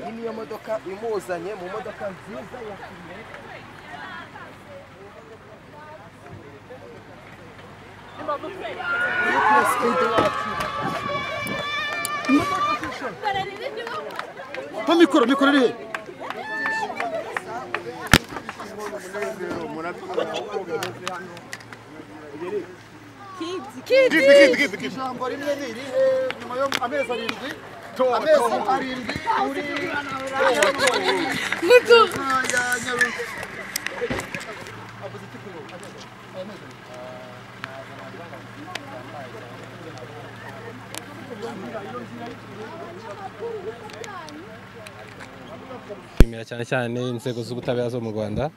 iyi niyo modoka imuzanye mu modoka nziza ya Iyi perezida wacu mpa mikoro mikoro iri he ijambo rimwe ni irihe nyuma yo amezi arindwi amezi arindwi uri ya nyaruzi nshimira cyane cyane inzego z'ubutabera zo mu rwanda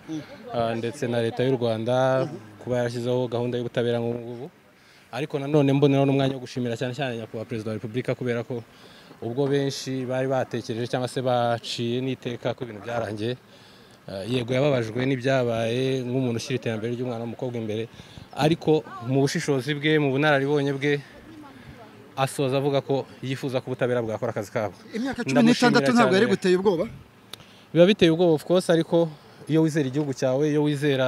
ah, ndetse na leta y'u rwanda kuba yarashyizeho gahunda y'ubutabera nk'ubu ngubu ariko nanone mboneraho n'umwanya wo gushimira cyane cyane nyakubahwa perezida wa repubulika kubera ko ubwo benshi bari batekereje cyangwa se baciye n'iteka ko ibintu byarangiye Ah, yego yababajwe n'ibyabaye nk'umuntu ushyira iterambere ry'umwana w'umukobwa imbere ariko mu bushishozi bwe mu bunararibonye bwe asoza avuga ko yifuza ko ubutabera bwakora akazi kabwo imyaka cumi n'itandatu Ndamushimira ntabwo yari cyane. guteye ubwoba biba biteye ubwoba of course ariko iyo wizera igihugu cyawe iyo wizera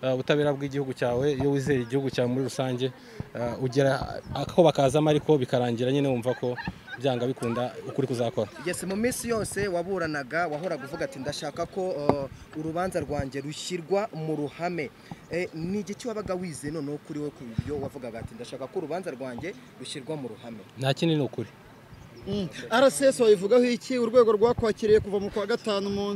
uh, ubutabera bw'igihugu cyawe iyo wizera igihugu cyawe muri rusange uh, ugera ako bakazamo ariko bikarangira nyine wumva ko byanga bikunda ukuri kuzakora yes mu minsi yose waburanaga wahoraga uvuga ati ndashaka ko uh, urubanza rwanjye rushyirwa mu ruhame Eh, ni igiki wabaga wize noneho kuri we ku byo wavugaga ati ndashaka ko urubanza rwanjye rushyirwa mu ruhame nta kindi ni ukuri rcs wayivugaho iki urwego rwakwakiriye kuva mu kwa gatanu mu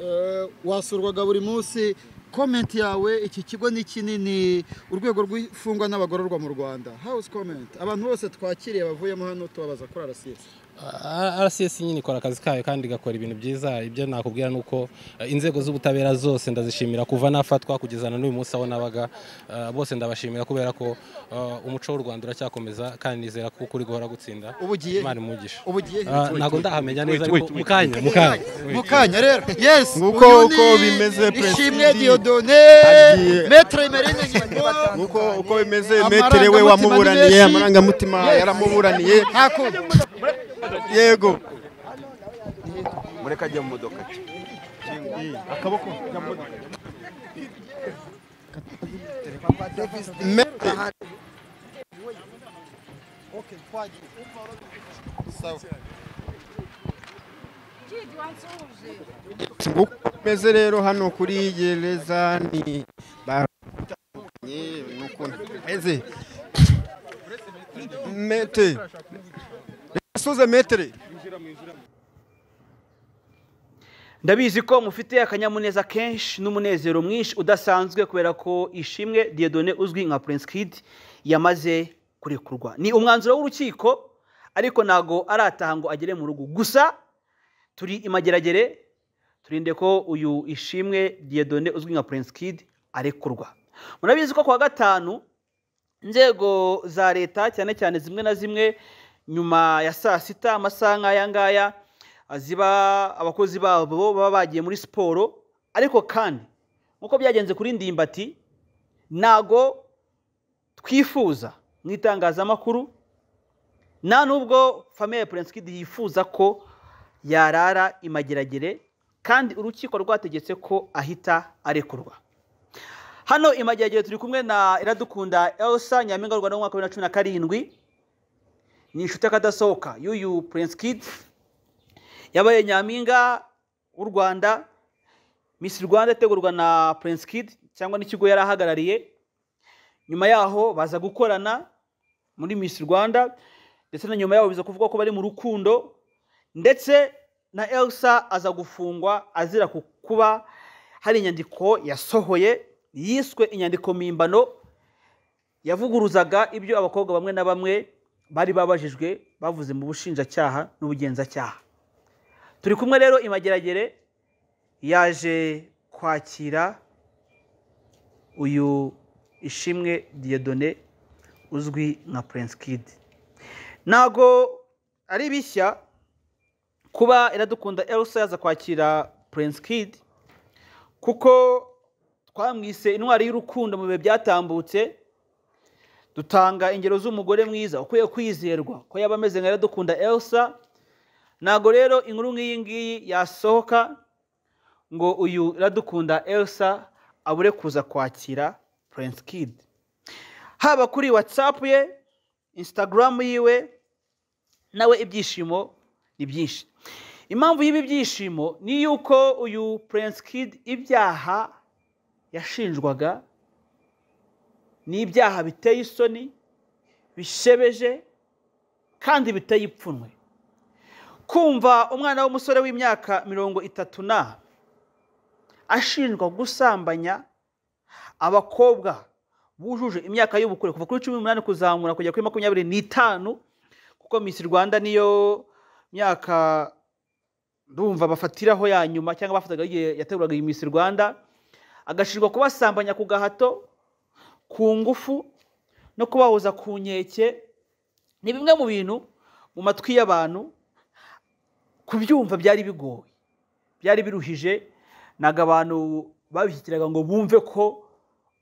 eh, wasurwaga buri munsi komenti yawe iki kigo ni kinini urwego rw'imfungwa n'abagororwa mu rwanda house comment abantu bose twakiriye bavuyemo hano tubabaza kuri rcs Uh, rcs nyine ikora akazi kayo kandi igakora ibintu byiza ibyo nakubwira ni uko uh, inzego z'ubutabera zose ndazishimira kuva nafatwa kugeza na n'uyu munsi aho nabaga uh, bose ndabashimira kubera ko uh, umuco w'u rwanda uracyakomeza kandi nizera ko ukuri guhora gutsinda Ubu ugiye he? imana imugisha ubu gihe he? Ah, ntabwo ndahamenya neza ariko mu kanya mu kanya mu kanya rero yes Nguko uyu ni uko bimeze, ishimwe President. diodone Agiye. metre merine nyingo uko uko bimeze Amarangamutima metere we ni wamuburaniye menshi. amarangamutima yaramuburaniye yego mureka ajya mu modoka uko bimeze rero hano kuri gereza ni batandukanye ni ukuntu bimeze mete asuze metere ndabizi ko mufite akanyamuneza kenshi n'umunezero mwinshi udasanzwe kubera ko ishimwe diyedone uzwi nka prince kid yamaze kurekurwa ni umwanzuro w'urukiko ariko ntago arataha ngo agere mu rugo gusa turi imageragere turinde ko uyu ishimwe diyedone uzwi nka prince kid arekurwa murabizi ko kuwa gatanu inzego za leta cyane cyane zimwe na zimwe nyuma ya saa sita amasaha nk'aya ngaya ah, ziba abakozi babo baba bagiye muri siporo ariko kandi nk'uko byagenze kuri ndimbati ntago twifuza mu itangazamakuru nta n'ubwo famiye ya Prince Kid yifuza ko yarara imageragere kandi urukiko rwategetse ko ahita arekurwa hano imageragere turi kumwe na iradukunda elsa nyampinga y'u rwanda w'umwaka wa bibiri na cumi na karindwi ni inshuti y'akadasohoka y'uyu prince kid yabaye nyampinga w'u rwanda miss rwanda itegurwa na prince kid cyangwa n'ikigo yari ahagarariye nyuma yaho baza gukorana muri miss rwanda ndetse na nyuma yaho biza kuvuga ko bari mu rukundo ndetse na elsa aza gufungwa azira ku kuba hari inyandiko yasohoye yiswe inyandiko mpimbano yavuguruzaga ibyo abakobwa bamwe na bamwe bari babajijwe bavuze mu bushinjacyaha n'ubugenzacyaha turi kumwe rero imageragere yaje kwakira uyu ishimwe diyedone uzwi nka prince kid ntago ari bishya kuba iradukunda elsa yaza kwakira prince kid kuko twamwise intwari y'urukundo mu bihe byatambutse dutanga ingero z'umugore mwiza ukwiye kwizerwa ko yaba ameze nka iradukunda elsa ntabwo rero inkuru nk'iyi ngiyi yasohoka ngo uyu iradukunda elsa abure kuza kwakira prince kid haba kuri watsapu ye insitagaramu yiwe nawe ibyishimo ni byinshi impamvu y'ibi byishimo ni yuko uyu prince kid ibyaha yashinjwaga ni ibyaha biteye isoni bishebeje kandi biteye ipfunwe kumva umwana w'umusore w'imyaka mirongo itatu na ashinjwa gusambanya abakobwa bujuje imyaka y'ubukure kuva kuri cumi n'umunani kuzamura kugera kuri makumyabiri n'itanu kuko misi rwanda niyo myaka ndumva bafatiraho ya nyuma cyangwa bafataga igihe yateguraga iyi misi rwanda agashinjwa kubasambanya ku gahato ku ngufu no kubahoza ku nkeke ni bimwe mu bintu mu matwi y'abantu kubyumva byari bigoye byari biruhije ntabwo abantu babishyikiraga ngo bumve ko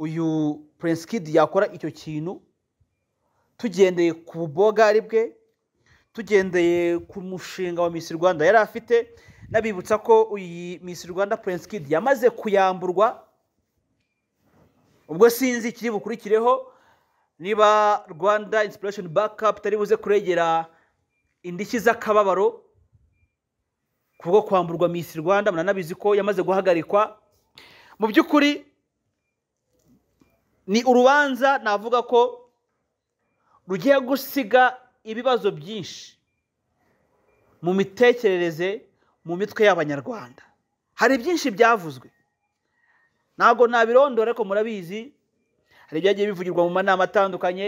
uyu prince kid yakora icyo kintu tugendeye ku bubogari bwe tugendeye ku mushinga wa misi rwanda yari afite n'abibutsa ko iyi misi rwanda prince kid yamaze kuyamburwa ubwo sinzi ikiri bukurikireho niba rwanda inspiration backup itari buze kuregera indishyi z'akababaro kubwo kwamburwa misi rwanda muranabizi ko yamaze guhagarikwa mu by'ukuri ni urubanza navuga ko rugiye gusiga ibibazo byinshi mu mitekerereze mu mitwe y'abanyarwanda hari byinshi byavuzwe ntabwo nabirondora ariko murabizi hari ibyagiye bivugirwa mu manama atandukanye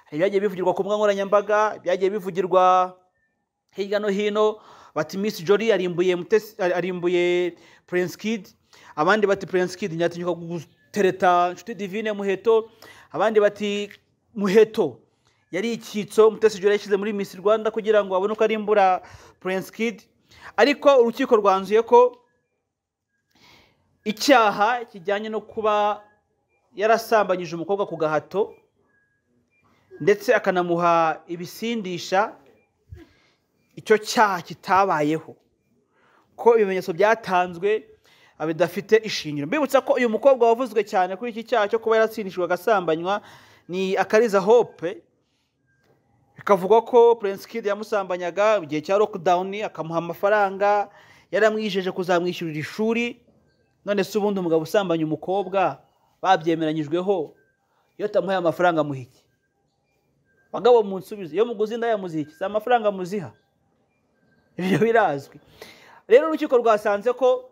hari ibyagiye bivugirwa ku mbuga nkoranyambaga ibyagiye bivugirwa hirya no hino bati Miss Jolly arimbuye Mutesi- arimbuye Prince Kid abandi bati Prince Kid nyatinyuka gutereta Nshuti Divine Muheto abandi bati Muheto yari icyitso Mutesi Jolly yashyize muri Miss Rwanda kugira ngo abone uko arimbura Prince Kid ariko urukiko rwanzuye ko icyaha kijyanye no kuba yarasambanyije umukobwa ku gahato ndetse akanamuha ibisindisha icyo cyaha kitabayeho ko ibimenyetso byatanzwe ah, bidafite ishingiro mbibutsa ko uyu mukobwa wavuzwe cyane kuri iki cyaha cyo kuba yaratsindishijwe agasambanywa ni akariza hope bikavugwa ko prince kid yamusambanyaga mu gihe cya lockdown akamuha amafaranga yaramwijeje kuzamwishyurira ishuri none se ubundi umugabo usambanya umukobwa babyemeranyijweho iyo atamuhaye amafaranga amuha iki bagabo munsubize iyo muguzi ndayamuziha iki si amafaranga muziha ibyo birazwi rero urukiko rwasanze ko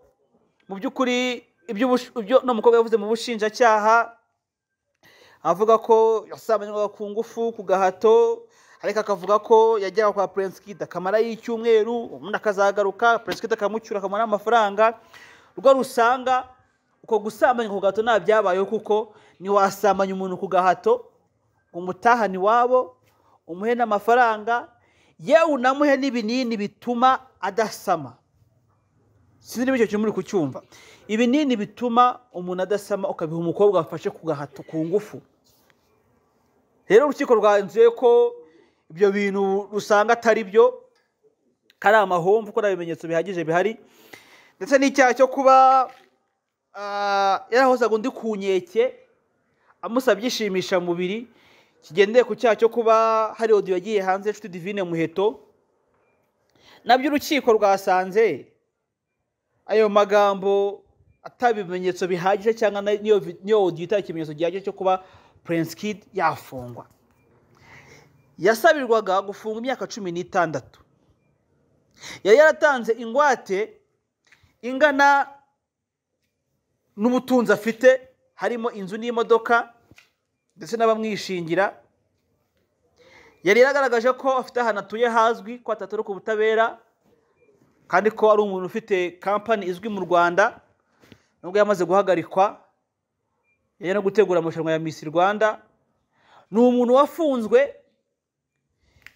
mu by'ukuri iby'ubush- ibyo uno mukobwa yavuze mu bushinjacyaha avuga ko yasambanywaga ku ngufu ku gahato ariko akavuga ko yajyaga kwa prince kid akamarayo icyumweru ubundi akazagaruka prince kid akamucyura akamuha n'amafaranga urwo rusanga uko gusambanya ku gahato nta byabayeho kuko ntiwasambanya umuntu ku gahato ngo umutahane iwabo umuhe n'amafaranga yewe unamuhe n'ibinini bituma adasama sinzi niba icyo kintu muri kucyumva ibinini bituma umuntu adasama ukabiha umukobwa wafashe ku gahato ku ngufu rero urukiko rwanzuye ko ibyo bintu rusanga atari byo ko ari amahomvu ko nta bimenyetso bihagije bihari ndetse n'icyaha cyo kuba ah, yarahozaga undi ku nkeke amusabye ishimishamubiri kigendeye ku cyaha cyo kuba hari odiyo yagiye hanze inshuti divine muheto nabyo urukiko rwasanze ayo magambo ataba ibimenyetso bihagije cyangwa na- niyo vi- niyo odiyo itari ikimenyetso gihagije cyo kuba prince kid yafungwa yasabirwaga gufunga imyaka cumi n'itandatu yari yaratanze ingwate ingana n'ubutunzi afite harimo inzu n'imodoka ndetse n'abamwishingira yari yaragaragaje ko afite ahantu atuye hazwi ko atatoroka ubutabera kandi ko ari umuntu ufite kampani izwi mu rwanda nubwo yamaze guhagarikwa yari no gutegura amarushanwa ya misi rwanda ni umuntu wafunzwe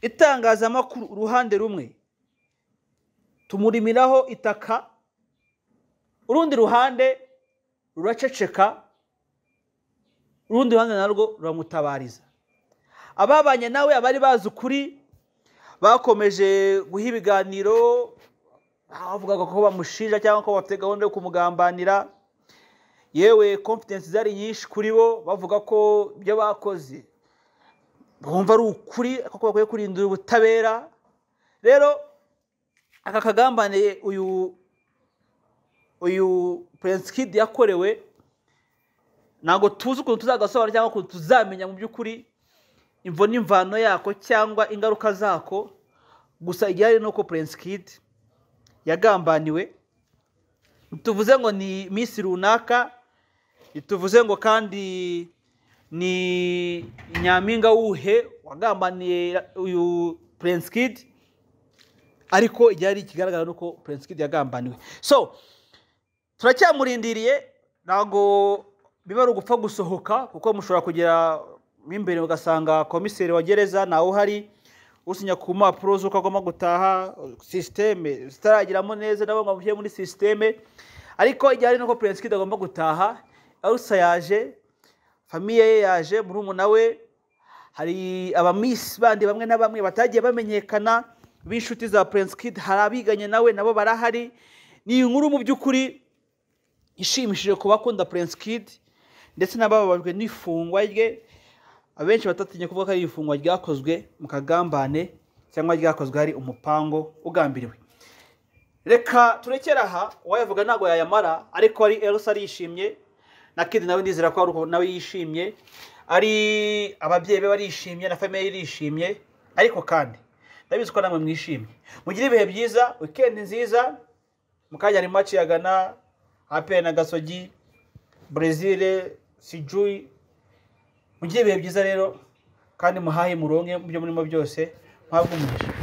itangazamakuru uruhande rumwe tumurimiraho itaka urundi ruhande ruraceceka urundi ruhande narwo ruramutabariza ababanye nawe abari bazi ukuri bakomeje guha ibiganiro bavugaga ko bamushinja cyangwa ko bafite gahunda yo kumugambanira yewe kompetensi zari nyinshi kuri bo bavuga ko ibyo bakoze bumva ari ukuri kuko bakwiye kurindira ubutabera rero aka kagambane uyu uyu Prince Kid yakorewe ntabwo tuzi ukuntu tuzagasobanura cyangwa ukuntu tuzamenya mu by'ukuri imvo n'imvano yako cyangwa ingaruka zako gusa igihari ni uko Prince Kid yagambaniwe tuvuze ngo ni minsi runaka tuvuze ngo kandi ni nyampinga wuhe wagambaniye uyu Prince Kid ariko igihe ari ikigaragara ni uko Prince Kid yagambaniwe so turacyamurindiriye ntabwo biba ari ugupfa gusohoka kuko mushobora kugera mo imbere ugasanga komiseri wa gereza ntawe uhari usinya ku mpapuro z'uko agomba gutaha sisiteme zitaragiramo neza nabo ngo amushyire muri sisiteme ariko igihe ari nuko Prince Kid agomba gutaha arusa yaje famiye ye yaje murumuna we hari abamisi bandi bamwe na bamwe batagiye bamenyekana b'inshuti za Prince Kid hari abiganye nawe nabo barahari ni inkuru mu by'ukuri ishimishije ku bakunda Prince Kid ndetse n'abababajwe n'ifungwa rye abenshi batatinya kuvuga ko ari ifungwa ryakozwe mu kagambane cyangwa ryakozwe hari umupango ugambiriwe reka turekere aha uwayavuga ntabwo yayamara ariko ari elsa arishimye na kidi nawe ndizera ko ari uko nawe yishimye ari ababyeyi be barishimye na famiye irishimye ariko kandi ndabizi ko namwe mwishimye mugire ibihe byiza wikendi nziza mu kanya hari maci ya gana apena na gasogi brezil sijuyi mugire ibihe byiza rero kandi muhahe muronke mu byo murimo byose muhabwe umugisha